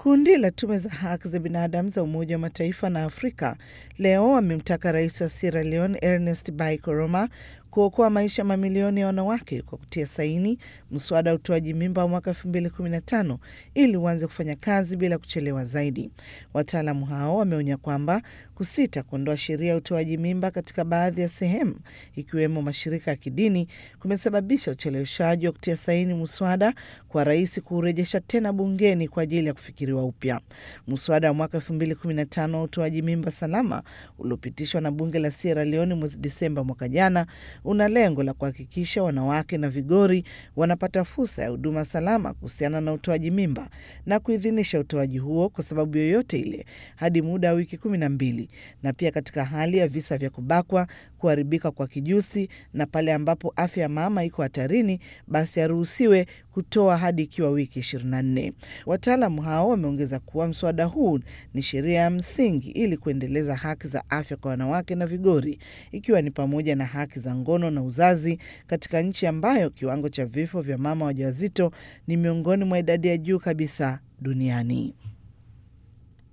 Kundi la tume za haki za binadamu za Umoja wa Mataifa na Afrika leo amemtaka rais wa Sierra Leone Ernest Bai Koroma kuokoa maisha mamilioni ya wanawake kwa kutia saini mswada wa utoaji mimba wa mwaka 2015 ili uanze kufanya kazi bila kuchelewa zaidi. Wataalamu hao wameonya kwamba kusita kuondoa sheria ya utoaji mimba katika baadhi ya sehemu ikiwemo mashirika ya kidini kumesababisha ucheleweshaji wa kutia saini muswada kwa rais kuurejesha tena bungeni kwa ajili ya kufikiriwa upya. Muswada wa mwaka 2015 wa utoaji mimba salama uliopitishwa na bunge la Sierra Leone mwezi Disemba mwaka jana una lengo la kuhakikisha wanawake na vigori wanapata fursa ya huduma salama kuhusiana na utoaji mimba na kuidhinisha utoaji huo kwa sababu yoyote ile hadi muda wa wiki kumi na mbili na pia katika hali ya visa vya kubakwa, kuharibika kwa kijusi na pale ambapo afya ya mama iko hatarini, basi aruhusiwe kutoa hadi ikiwa wiki 24. Wataalamu hao wameongeza kuwa mswada huu ni sheria ya msingi ili kuendeleza haki za afya kwa wanawake na vigori, ikiwa ni pamoja na haki za ngono na uzazi katika nchi ambayo kiwango cha vifo vya mama wajawazito ni miongoni mwa idadi ya juu kabisa duniani.